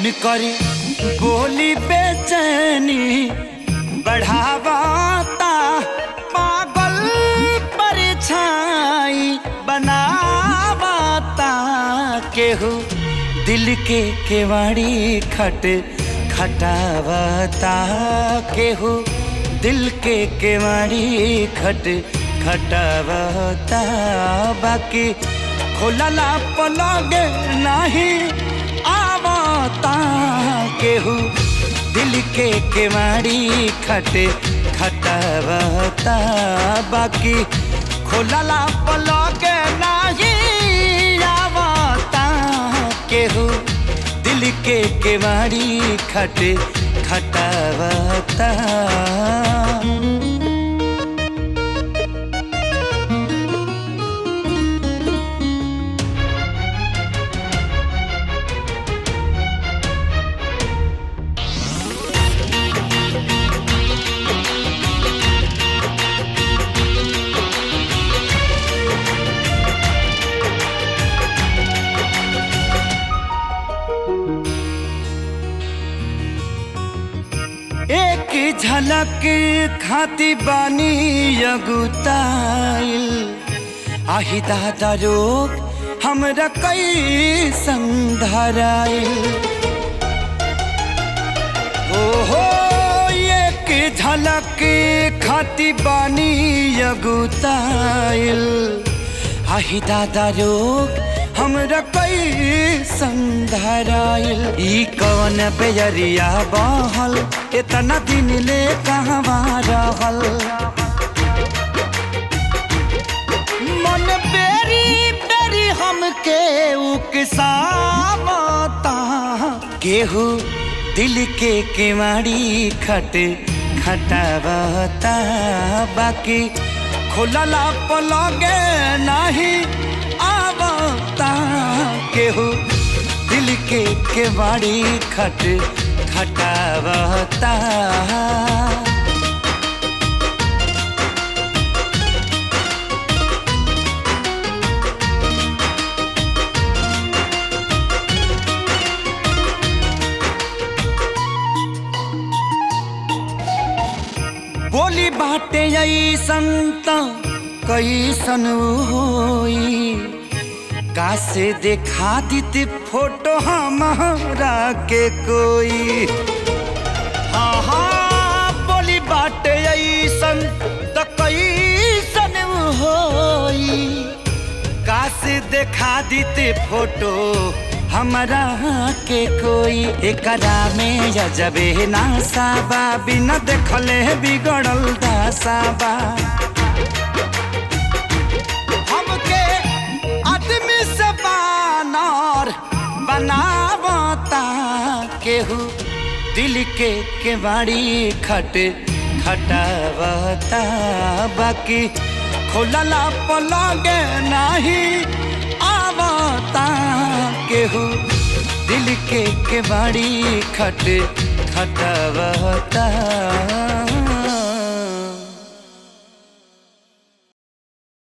उनकर बोली बेचैनी बढ़ावाता पागल परछाई बनावाता केहू दिल के केवाड़ी खट खटावता केहू दिल के केवाड़ी खट खटावता बाकी खोलला पलग नहीं आवता केहू दिल के केवाड़ी खट खटावता बाकी खोलला पलग नहीं आवता केहू दिल के केवाड़ी खट खटावता एक झलक खाती बानी अगुताइल आही दादा रोग हमरा कई संधराइल हो हो एक झलक खाती बानी अगुताइल आही दादा रोग हमरा कई संधराइल ई कवन बेजरिया बहल इतना दिन ले कहवा रहल मन बेरी बेरी हमके उकसावता केहू दिल के केवाड़ी खट खटावता बाकी खुलला पलगे नहीं आवता केहू दिल के केवाड़ी खट खटावता बोली बाटे ऐसन त कैसन होई कासे देखा दीती फोटो हमारा के कोई हाँ हाँ बोली बाटे ऐसन त कैसन होई कासे देखा दीते फोटो हमरा के कोई एकरा में जबे नासाबा बिना देखले बिगड़ल दासाबा हमके आदमी से बानर बनावता केहू दिल के केवाड़ी खट खटावता बाकी खोलला पलगे नहीं आवता केहू दिल के केवाड़ी खट खटावता